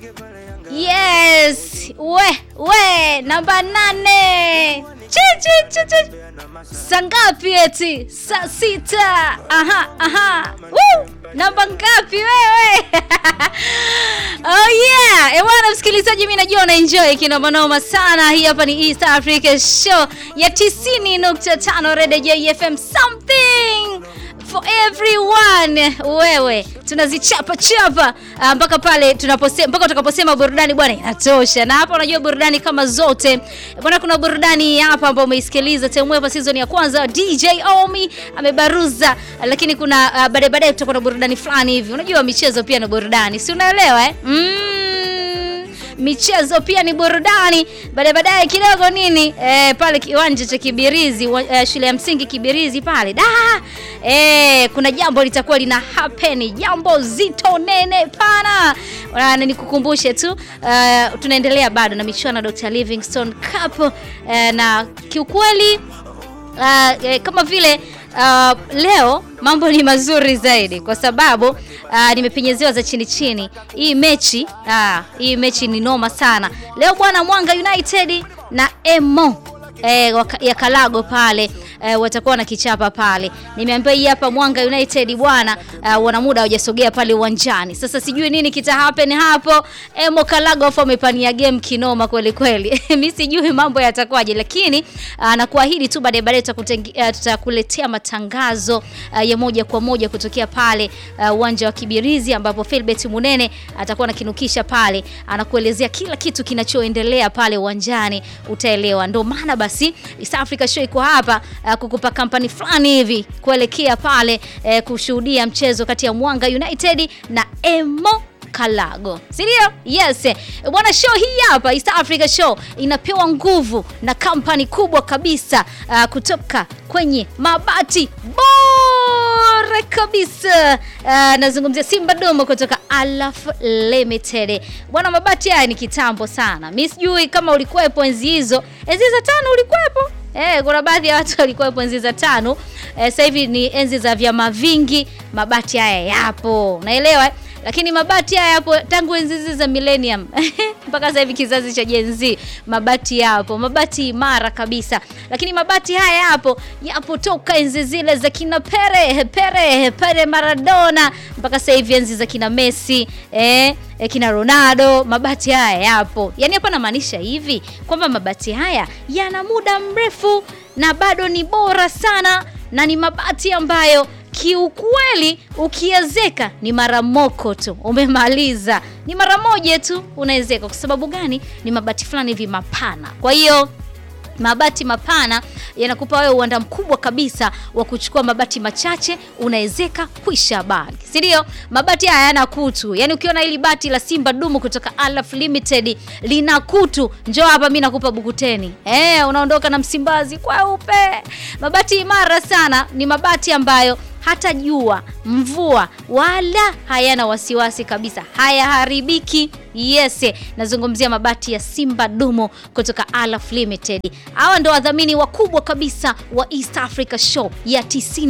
Yes, we we namba nane. Chi chi chi chi. Saa ngapi eti? Saa sita. Aha, aha. Woo! Namba ngapi wewe? oh yeah. Ewana msikilizaji, mimi najua una enjoy kinomanoma sana. Hii hapa ni East Africa Show ya 90.5 Radio JFM something for everyone. Wewe tunazichapa chapa ah, mpaka pale tunaposema mpaka utakaposema burudani bwana inatosha. Na hapa unajua burudani kama zote bwana, kuna burudani hapa ambayo umeisikiliza Temwepa season ya kwanza, DJ Omi amebaruza, lakini kuna ah, baadaye baadaye tutakuwa na burudani fulani hivi. Unajua michezo pia ni burudani, si unaelewa eh? Mm michezo pia ni burudani. Baadaye baadaye kidogo nini eh, pale kiwanja cha Kibirizi wa, eh, shule ya msingi Kibirizi pale da eh, kuna jambo litakuwa lina happen, jambo zito nene pana. Na nikukumbushe tu uh, tunaendelea bado na michuano ya Dr. Livingstone Cup uh, na kiukweli uh, eh, kama vile uh, leo mambo ni mazuri zaidi kwa sababu uh, nimepenyezewa za chini chini. Hii mechi uh, hii mechi ni noma sana leo bwana. Mwanga United na Emo eh, waka- ya Kalago pale eh, watakuwa na kichapa pale. Nimeambiwa hii hapa Mwanga United bwana, uh, wana muda hawajasogea pale uwanjani. Sasa sijui nini kita happen hapo. Emo Kalago afu amepania game kinoma kweli kweli. Mimi sijui mambo yatakuwaje, lakini uh, nakuahidi tu baadaye baadaye tutakuteng- uh, tutakuletea matangazo uh, ya moja kwa moja kutokea pale uh, uwanja wa Kibirizi ambapo Philbert Munene atakuwa anakinukisha pale, anakuelezea kila kitu kinachoendelea pale uwanjani, utaelewa. Ndio maana basi East Africa Show iko hapa uh, kukupa kampani fulani hivi kuelekea pale uh, kushuhudia mchezo kati ya Mwanga United na Emo Kalago. Si ndio? Yes. Eh, Bwana show hii hapa East Africa Show inapewa nguvu na kampani kubwa kabisa uh, kutoka kwenye mabati bora kabisa. Uh, nazungumzia Simba Domo kutoka Alaf Limited. Bwana mabati haya ni kitambo sana. Mimi sijui kama ulikuwepo enzi hizo. Enzi za tano ulikuwepo? Eh, kuna baadhi ya watu walikuwa enzi za tano. Eh, sasa hivi ni enzi za vyama vingi, mabati haya yapo. Unaelewa? eh? Lakini mabati haya yapo tangu enzi hizi za millennium mpaka sasa hivi kizazi cha Gen Z, mabati yapo, mabati imara kabisa. Lakini mabati haya yapo yapo toka enzi zile za kina Pere Pere Pere Maradona mpaka sasa hivi enzi za kina Messi eh, eh, kina Ronaldo, mabati haya yapo. Yaani hapa namaanisha hivi kwamba mabati haya yana muda mrefu na bado ni bora sana na ni mabati ambayo kiukweli ukiezeka ni mara moko tu umemaliza, ni mara moja tu unaezeka. Kwa sababu gani? Ni mabati fulani hivi mapana, kwa hiyo mabati mapana yanakupa wewe uwanda mkubwa kabisa wa kuchukua mabati machache unaezeka kwisha habari, si ndio? Mabati haya hayana kutu, yaani ukiona hili bati la Simba Dumu kutoka Alaf Limited lina kutu, njoo hapa, mi nakupa bukuteni. Eh, unaondoka na Msimbazi kweupe. Mabati imara sana, ni mabati ambayo hata jua, mvua wala hayana wasiwasi kabisa, hayaharibiki. Yes, nazungumzia mabati ya Simba Dumo kutoka Alaf Limited. Hawa ndo wadhamini wakubwa kabisa wa East Africa Show ya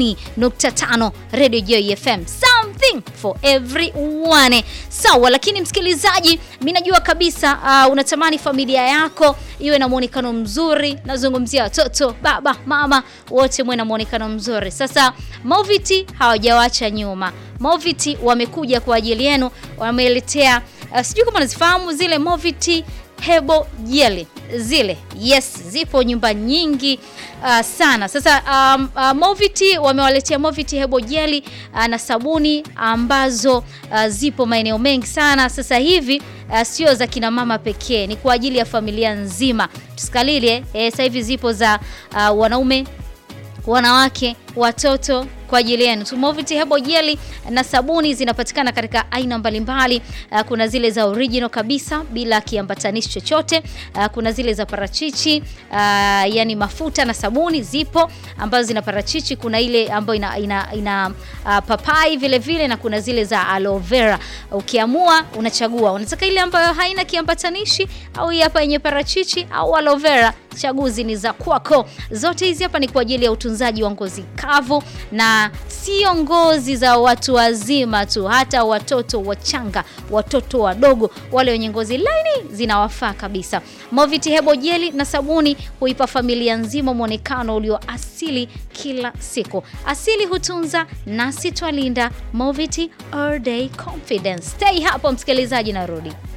90.5 Radio Joy FM, something for everyone. Sawa, lakini msikilizaji, mi najua kabisa uh, unatamani familia yako iwe na mwonekano mzuri. Nazungumzia watoto, baba, mama, wote mwe na mwonekano mzuri. Sasa Moviti hawajawacha nyuma. Moviti wamekuja kwa ajili yenu, wameletea uh, sijui kama unazifahamu zile Moviti hebo jeli zile, yes, zipo nyumba nyingi uh, sana. Sasa um, uh, Moviti wamewaletea Moviti hebo jeli uh, na sabuni ambazo uh, zipo maeneo mengi sana sasa hivi. Uh, sio za kina mama pekee, ni kwa ajili ya familia nzima. Tusikalilie eh, sasa hivi zipo za uh, wanaume wanawake, watoto kwa ajili yenu. Moviti Hebo Jeli na sabuni zinapatikana katika aina mbalimbali. Uh, kuna zile za original kabisa bila kiambatanishi chochote. Uh, kuna zile za parachichi uh, yani mafuta na sabuni zipo ambazo zina parachichi. Kuna ile ambayo ina, ina, ina uh, papai vile vile na kuna zile za aloe vera. Ukiamua unachagua unataka ile ambayo haina kiambatanishi au hii hapa yenye parachichi au aloe vera chaguzi ni za kwako. Zote hizi hapa ni kwa ajili ya utunzaji wa ngozi kavu, na sio ngozi za watu wazima tu, hata watoto wachanga, watoto wadogo, wale wenye ngozi laini zinawafaa kabisa. Movit Hebo jeli na sabuni huipa familia nzima mwonekano ulio asili kila siku. Asili hutunza nasi twalinda. Movit all day confidence. Stay hapo msikilizaji, narudi.